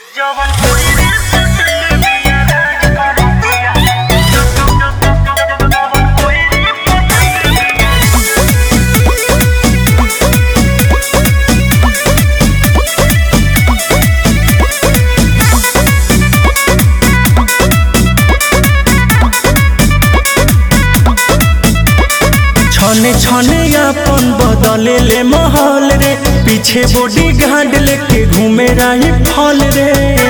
छने छने अपन बदले ले महल रे पीछे बॉडी गार्ड लेके घूमे रही फल रे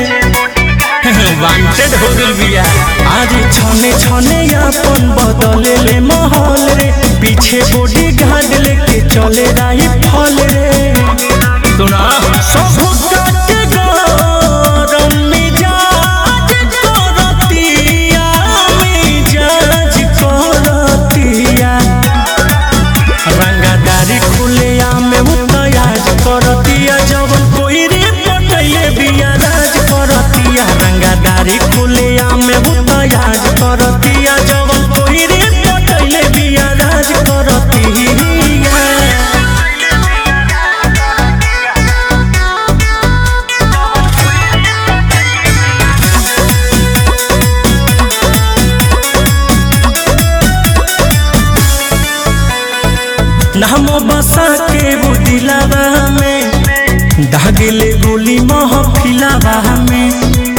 वांटेड हो गइल बिया आज छने छने अपन बदले ले महल रे पीछे बॉडी गार्ड लेके चले रही फल रे सुना सब काटे गरम मिजाज करतिया मिजाज करतिया रंगादारी खुलिया में मुतयाज करतिया जवन कोई रे पटैले बिया राज करतिया रंगादारी खुलिया में मुतयाज करतिया जवन कोई रे पटैले बिया राज करतिया नामो बसा के वो दिलावा में दागिले गोली महफिलावा में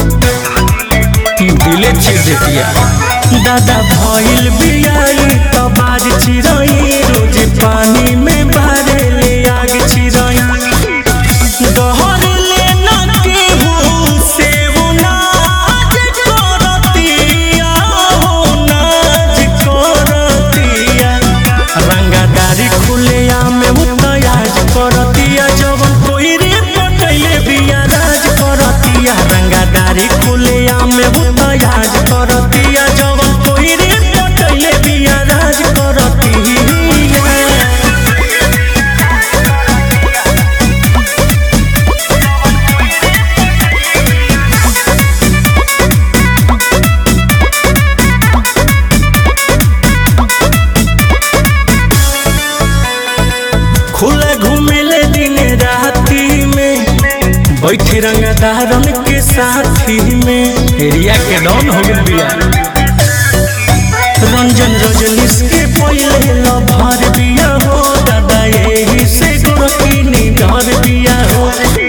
दिले छेड़ देतिया दादा भइल बियाई त बाज चिरई रोज पानी में बारे ले आग चिरई दहर ले न केहू से वो नाज करतिया हो नाज करतिया रंगादारी खुलिया में मुतयाज करतिया जवन कोई रे पटैले बिया राज करतिया रंगादारी खुलिया में मुतयाज करतिया जवन कोई रे पटैले बिया राज करतिया खुले घूमिले दिन राती में बैठे रंगदारन के साथी में एरिया के डॉन हो गइल बिया रंजन रजनीश के पहले लभर बिया हो दादा यही से गोरखी डर बिया हो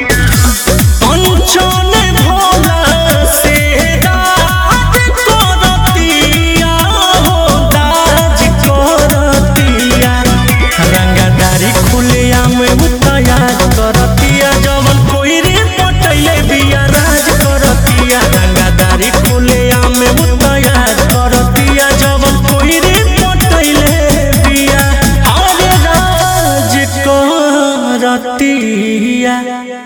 कंचन भोला से राज करतिया हो राज करतिया रंगदारी खुलिया में मुतयाज करतिया जवन कोई रे पटैले बिया राज करतिया रंगदारी खुलिया में मुतयाज करतिया जवन कोई रे पटैले बिया अरे राज करतिया